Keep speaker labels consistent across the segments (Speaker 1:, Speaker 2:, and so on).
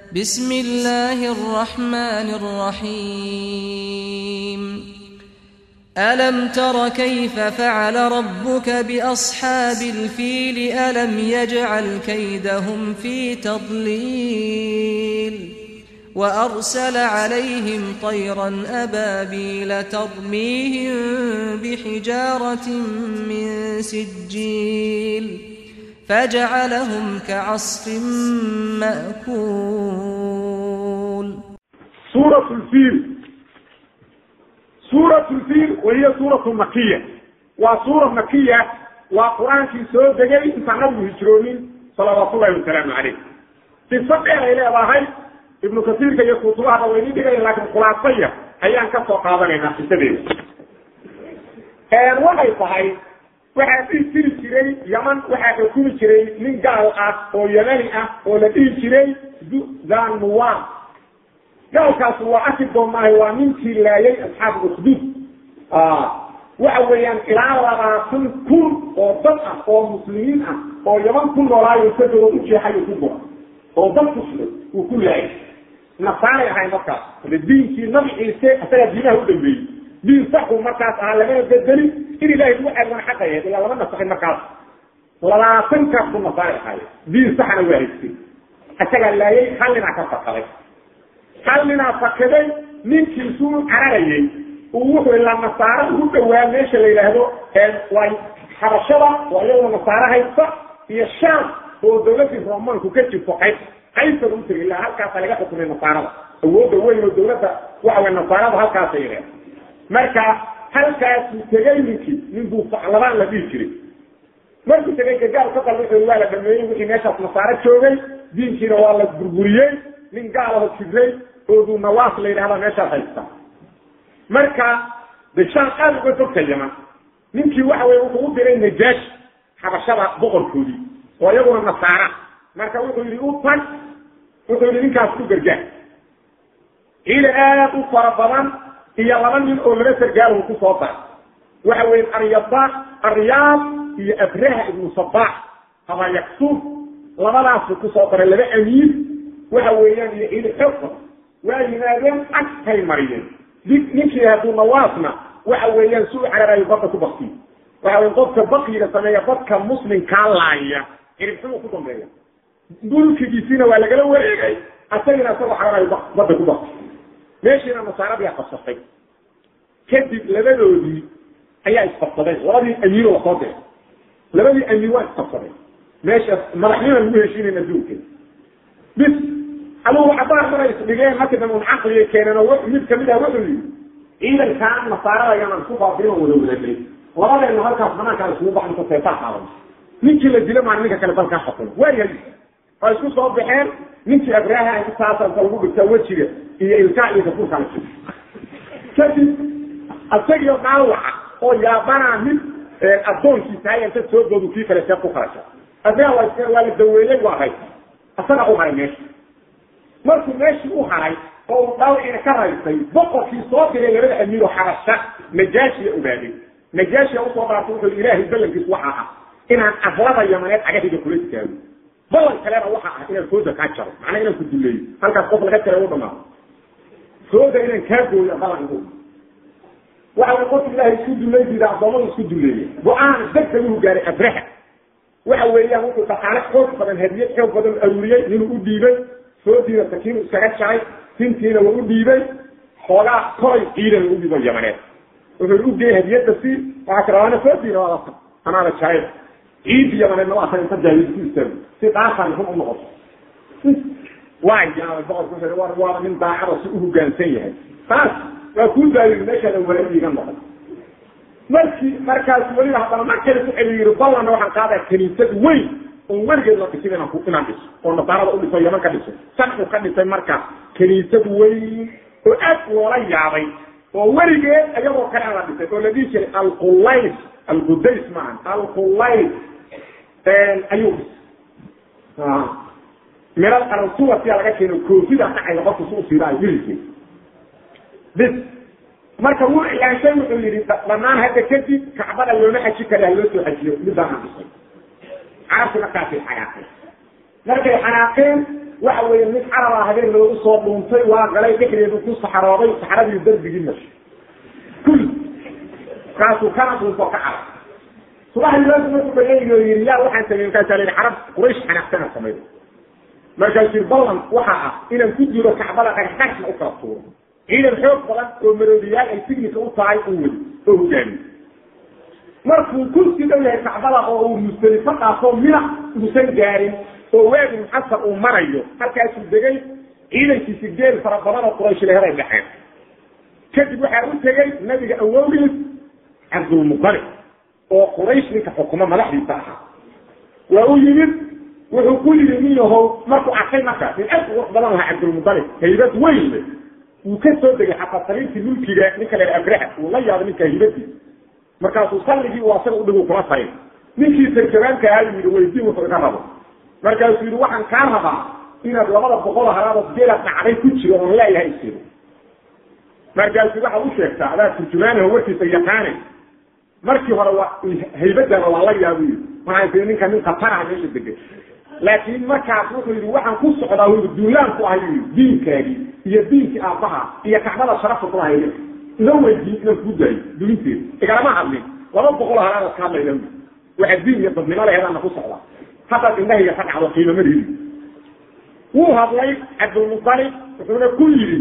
Speaker 1: بسم الله الرحمن الرحيم ألم تر كيف فعل ربك بأصحاب الفيل ألم يجعل كيدهم في تضليل وأرسل عليهم طيرا أبابيل ترميهم بحجارة من سجيل فجعلهم كعصف مأكول
Speaker 2: سورة الفيل سورة الفيل وهي سورة مكية وسورة مكية وقرآن في سورة دقائق انت نبي هجرونين صلوات الله وسلامه عليه في صدق إلى الله ابن كثير كي يخطوها ويني دقائق لكن خلاصية أيان كفو قادرين في سبيل een waxay tahay waxaa dhihi jiri jiray yaman waxaa xukumi jiray nin gaal ah oo yamani ah oo la dhihi jiray zanmuwan gaalkaas waa arki doonaahay waa ninkii laayay asxaab ukhdud waxa weeyaan ilaa labaatan kun oo dad ah oo muslimiin ah oo yaman ku noolaayo isagoo u jeexayo ku gora oo dad ku sugan uu ku laayay nasaaray ahayn markaas diinkii nabi ciise isagaa diinaha u dambeeyey diin saxu markaas ahaa lamana bedeli in ilahay lagu ceelgana xaqayeed ilaa lama nasaxin markaas labaatankaas ku nasaaray ahaay diin saxna waa haystay isagaa laayay hallinaa ka fakaday hallinaa fakaday ninkiisuu cararayay uu wuxuu ilaa nasaaro ugu dhawaa meesha la yidhaahdo waa xabashada waa iyadoo nasaaro haysta iyo shaam oo dawladii romanku ka jirto qayb qaybtada u tegay ilaa halkaasa laga xukumay nasaarada awoodda weyn oo dawladda waxa wey nasaarada halkaasa yidhahda marka halkaasuu tegay ninkii ninbuu labaan la dhihi jiray markuu tegay gagaal ka qalbi waa la dhameeyey wixii meeshaas nasaaro joogay diinkiina waa la burburiyey nin gaalaho jibray oodu nawaas la yidhahda meeshaas haysta marka de shaan aad uga fogta yaman ninkii waxa weye wuxuu u diray najaash xabashada boqorkoodii oo iyaguna nasaara marka wuxuu yidhi u tag wuxuu yidhi ninkaas ku gargaar ciidan aad u fara badan iyo laba nin oo laba sargaalahu ku soo daray waxa weeye aryaba aryaab iyo abraha ibnu sabaax ama yaksuub labadaasu kusoo daray laba amiir waxa weeyaan iyo ciidan xoog badan waa yimaadeen agtay mariyeen ninkii hadduu nawaasna waxa weeyaan si u cararayo badda ku baktiyo waxa weye qofka bakiga sameeya dadka muslimkaa laaya ciribxumuu ku dambeeya mulkigiisiina waa lagala wareegay asagina isagoo cararayo badda ku baktiyo meeshiina nasaaradii qabsatay kadib labadoodii ayaa isqabsadeen labadii amiiro lasoo diray labadii amiir waa isqabsadeen meeshaas madaxnima lagu heshiinayn adduunka bis adugu cabaar maray isdhigeen markii dambe un caqliga keeneen oo mid kamid ah wuxuu yidhi ciidankaan nasaarada ayaanan isku baabin oo wada wadaagay labadeena halkaas banaankaan iskugu baxin ka seetaa qaadan ninkii la dilo maan ninka kale dalkaa xukumo waayahay waa isku soo baxeen ninkii abraha intaasanta lagu dhigtaa wejiga iyo ilkaa iyo gafuurkaa la jiro kadib isagio dhaawaca oo yaabanaa mid addoonkiisa hay inta soo doodu kii kale see ku karasha abraha waa waa la daweeyey waa hay isaga u haray meesha markuu meeshii u haray oo uu dhaawiciina ka raysay boqorkii soo diray labada amiiro xabasha najaashiya ogaaday najaashiya usoo dhaartay wuxuu ilaahay ballankiis waxa ah inaan ahlada yamaneed cagahiga kula istaago ballan kalena waxa ah inaan sooda kaa jaro macnaa inaan ku duleeyo halkaas qof laga jara u dhamaado sooda inaan kaa gooyo ballan igu waxa way qof ilaahay isku dullay diida addoommadu isku duleeya go-aan degdeg uhu gaaray abraha waxa weeyaan wuxuu dhaqaale xoog badan hadiyad xoog badan aruuriyey inuu u dhiibay soodiina sakiinu iskaga jaray tintiina waa u dhiibay xoogaa koray ciidan u dhiibo yamaneed wuxuu u geeyey hadiyadda si waxaa karaana soodiina waa lata anaana jaray ciidi yamaneedna waa tan inta jaahid ku istaago si dhaafan run u noqoto waa yaabay boqorku wuxuu war waa nin daacada si u hoggaansan yahay taas waa kuu daayiri meeshaada walaal iiga noqon markii markaas weliba haddana mar kale ku celi yiri ballanna waxaan qaadaa kaniisad weyn oon weligeed la dhisin inaan ku inaan dhiso oo nasaarada u dhiso yaman ka dhiso sanxu ka dhisay marka kaniisad weyn oo aad loola yaabay oo weligeed ayagoo kale aan la dhisay oo la dhihi jiray alqulays alqudays maahan alqulays ayuu dhisay miral arsuwasiyaa laga keeno koofida dhacayda qofku si u siiraayo wiilkeed bis marka wuu ilaanshay wuxuu yidhi dhammaan hadda kadib kacbada looma xaji kale ha loo soo xajiyo midaan aan dhisay carabti markaasay xanaaqeen markay xanaaqeen waxa weeye mid carabaa habeen loogu soo dhuuntay waa galay dhexdeedu ku saxrooday saxradii darbigii mashay kul kaasuu kana dhuunto ka carab subaxdii loosu markuu bayayigo yidhi yaa waxaan samey markaasaa la yidhi carab quraysh xanaaqsana samayda markaasuu yidhi ballan waxa ah inaan ku jiro kacbada dhagxdhagna u kala tuuro ciidan xoog badan oo maroodiyaal ay signika u tahay uu wadi oo hogaamiyo markuu kursi dhow yahay kacbada oo uu musdelifo dhaafo mina uusan gaarin oo waagi muxasar uu marayo halkaasuu degay ciidankiisi geel fara badan oo quraysh leheday dhexeen kadib waxaa u tegey nabiga awowgiis cabdulmutalib oo quraysh ninka xukumo madaxdiisa ahaa waa u yimid wuxuu ku yidhi nin yahow markuu arkay markaas in aad qurux badan lahaa cabdulmutalib haybad weyn le wuu ka soo degay xataa sariirtii mulkiga ninka la abraha uu la yaabay ninka haybadiisa markaasuu salligii uu asaga udhigu kula tarin ninkii sarjabaanka ahaa yidhi weydiin wuxuu iga rabo markaasuu yidhi waxaan kaa rabaa inaad labada boqol halaadoo geelaad dhacday ku jiro oon leeyahay isido markaasuu waxaad u sheegtaa adaa turjumaanaho warkiisa yaqaane markii hore waa haybadana waa la yaabu yidhi waxaan tii ninka nin khataraha meesha degay laakiin markaas wuxuu yidhi waxaan ku socdaa uu duulaan ku ahay yidhi diinkaagii iyo diinkii aabbaha iyo kacbada sharafa ku ahay ila weydiin inaan kuu daayo dulinteeda igalama hadlin laba boqol halaadaad ka hadlayda waxa diin iyo dadnimo laheedaana ku socdaa haddaad indhahayga ka dhacdo qiimamadii wuu hadlay cabdulmutalib wuxuuna ku yidhi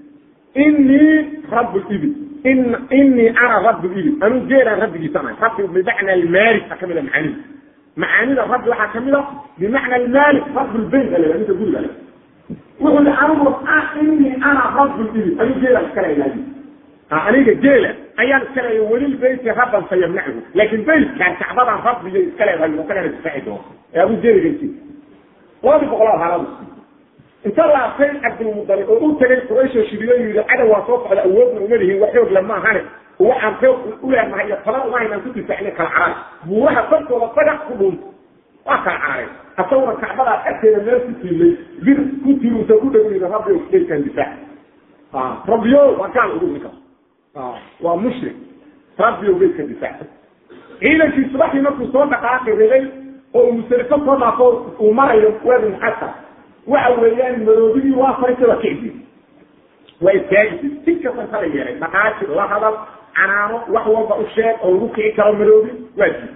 Speaker 2: inii rabu libil in inii ana rabu libil anuu geelaan rabbigiisa ahay rabbi bimacna almaalik a kamid a macaanida macaanida rabbi waxaa kamid a bimacna almaalik rabu lbayt a ninka guriga le wuxuu yihi anugu inii ana rabu libil anuu geelaan iska leeyahay aniga geela ayaan iska leeya welil beyti rabban sayamnachu laakin beytkaan kacbadan rabbiyo iska leedahay oo kalena difaaci doono ee abu geeligaisi labadii boqolaad halaadu inta laabtay cabdilmudalib oo u tegay qurayshoo shiriyo yidhi cadow waa soo socda awoodna uma lihin wax xoog lama ahane waxaan xoog u leenahay iyo taban uma haynaan ku difaacina kala caraay buuraha korkooda dagax ku dhuunta waa kala cararay asaguna kacbadaa agteeda meel ku tiilay bir ku tiilusa ku dhow yidhi rabbi geelkaan difaac rabbiyo waa gaal ugu ninkaas waa mushrik rabbi o geedka difaac ciidankii subaxdii markuu soo dhaqaaqi riday oo uu musalifo soo dhaafo uu marayo waadi muxasar waxa weeyaan maroodigii waa farisay waa kicdi waa istaagisi si kastan kala yeelay dhaqaaji la hadal canaano wax walba u sheeg oo lagu kici karo maroobi waa jid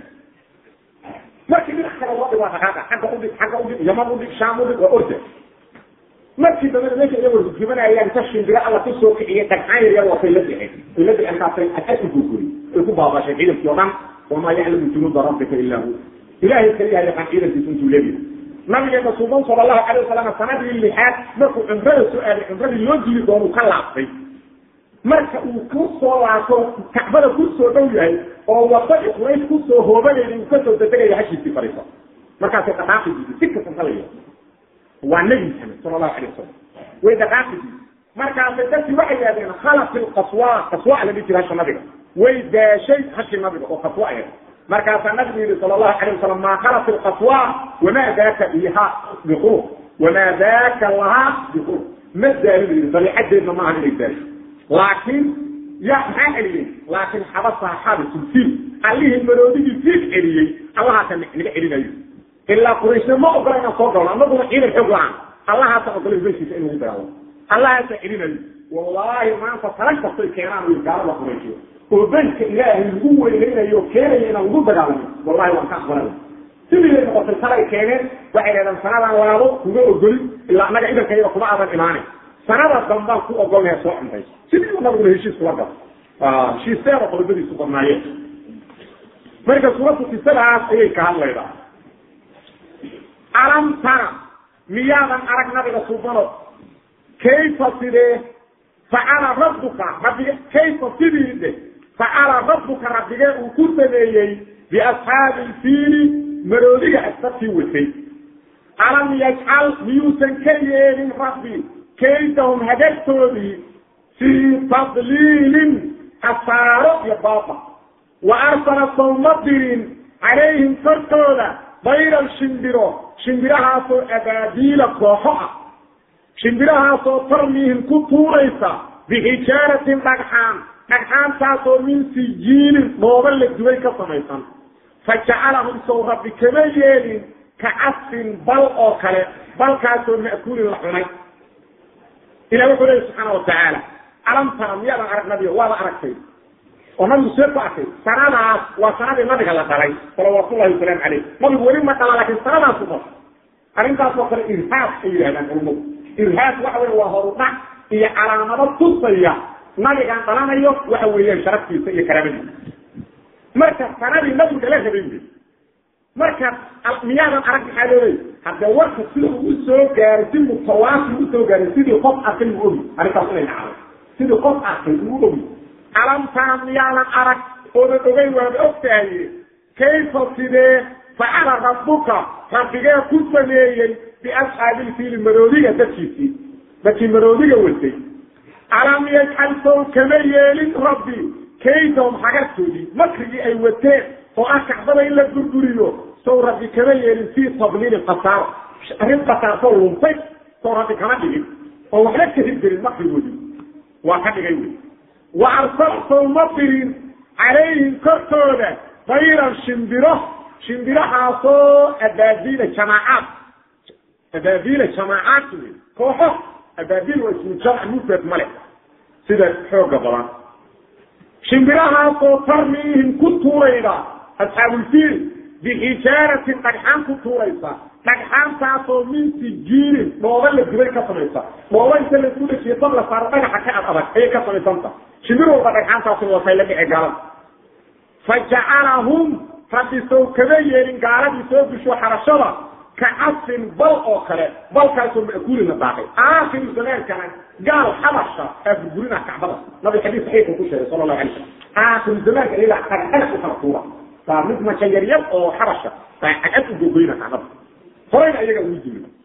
Speaker 2: markii dhinac kale loo dhig waa dhaqaaqa xagga udhig xagga udhig yaman udhig shaam udhig waa orda markii dambena meesha iyagoo rujumanayaan inta shimbiro alla ku soo kiciyay dhagxaan yar yar watay la dixeen ay la dixeen kaasay asad u gurguri ay ku baabasheen ciidankii oo dhan wamaa yaclamu junuuda rabbika illa hu ilaahay kaliya yaqaan ciidankiisa intuu leeyahay nabigeena suuban sala allahu calayh wasalam sanadii lixaad markuu cumrada soo aaday cumradii loo dili doonu ka laabtay marka uu ku soo laabto kacbada ku soo dhow yahay oo wadadii quraysh ku soo hoobanayay uu kasoo dadegaya hashiisii fariiso markaasay dhaqaaqi diiday si kastan kala yeelo waa nebi maxamed sala allahu alayh wasalam way dhaqaaqidi markaasay dadkii waxay yidhahdeen khalaq ilqaswa qaswa la dhihi jira hasha nabiga way daashay hashi nabiga oo qaswa ahayd markaasaa nabigu yihi sala allahu alayh wasalam maa khalaq ilqaswa wamaa daaka biha biqurub wamaa daaka lahaa biqurub ma daalin yidhi dabiicadeedna maahan inay daasho laakiin ya maxaa celiyey laakiin xabasaa xabisulfiil allihii maroodigii fiil celiyey allahaasa naga celinayo ilaa qurayshna ma ogola inaan soo galno anaguna ciidan xoog la-aan allahaasa ogolay beskiisa in lagu dagaalo allahaasa celinayo wallaahi maanta talag kastay keenaan wi gaalada qurayshiyo oo beytka ilaahay lagu weynaynayo keenaya inaan lagu dagaalamo wallahi waan ka aqbalana sidiiay noqotay talay keeneen waxay dhahdeen sanadaan laabo kuma ogolin ilaa annaga ciidankayada kuma aadan imaanin sanada dambaan ku ogolnaya soo cuntays sidii anaguna heshiis kula galo heshiisteeda qodobadiisu badnaayeen marka suuradda kisadaas ayay ka hadlaydaa alam tara miyaadan arag nabiga subano kayfa sidee facala rabbuka rabbige kayfa sidii de facala rabbuka rabbigee uu ku sameeyey biasxaabi ilfiili maroodiga asabkii watay alam yajcal miyuusan ka yeelin rabbi kaydahum hagartoodii fii tadliilin hasaaro iyo baaba wa arsala sawma dirin calayhim korkooda bayran shimbiro shimbirahaasoo abaabiila kooxo ah shimbirahaasoo tarmiihim ku tuuraysa bixijaaratin dhagxaan dhagxaantaasoo min sijiilin dhooba la dubay ka samaysan fa jacalahum sow rabbi kama yeelin ka casfin bal oo kale balkaasoo ma'kuulin la cunay ilah wuxuu leeya subxaana watacaala alam tara miyaadan arag nabiga waada aragtay oo nabigu see ku arkay sanadaas waa sanadii nabiga la dhalay salawaatullahi wasalaamu caleyh nabigu weli ma dhala laakiin sanadaas u dhal arrintaas oo kale irhaab ay yidhahdaan culumadu irhaab waxa wey waa horudhac iyo calaamado tusaya nabigaan dhalanayo waxa weeyaan sharaftiisa iyo karaamadiisa marka sanadii nabigu dhala rabay wy marka miyaadan arag maxaa looley haddee warka sida uu usoo gaaray si mutawaasi usoo gaaray sidii qof arkay uu ogi arrintaas inay dhacday sidii qof arkay uu ogi alam tara miyaadan arag oodan ogeyn waaba ogtahaye kayfa sidee facala rabbuka rabbigee ku sameeyey biasxaabilfiili maroodiga dadkiisii dadkii maroodiga watay alam yajcal sow kama yeelin rabbi kaydahum xagartoodii makrigii ay wateen oo ah kacbada in la gurguriyo sow rabbi kama yeelin fii tabliilin khasaaro arrin khasaartoo luntay sow rabbi kama dhigin oo waxba ka hirgelin makrigoodii waa ka dhigay wey wa arsal sow ma dirin calayhim korkooda dayran shimbiro shimbirahaasoo abaabiila jamaacaad abaabiila jamaacaad wey kooxo abaabiil waa ismu jamc mufrad male sida xooga badan shimbirahaasoo tarmiihim ku tuurayda asxaabulfiil bixijaaratin dhagxaan ku tuuraysa dhagxaantaasoo min sijiinin dhooba la dubay ka samaysa dhooba inta laisku dhajiyo dab la saaro dhagaxa ka ad adag ayay ka samaysanta shimbir walba dhagxaantaasuna waa kay la dhici gaalada fa jacalahum rabbi sow kama yeelin gaaladii soo gusho xarashada ka casfin bal oo kale balkaasoo ma'kuulina daaqay aakhiru zamaankana gaal xabasha aa burburina kacbada nabi xadiis saxiixu ku sheegay sala allahu alay slam aakhiru zamaanka iyagaa dhagxana u kala tuura waa mid majayaryar oo xabasha baa cagad u gogoyna kacbada horeyna iyaga ugu jimid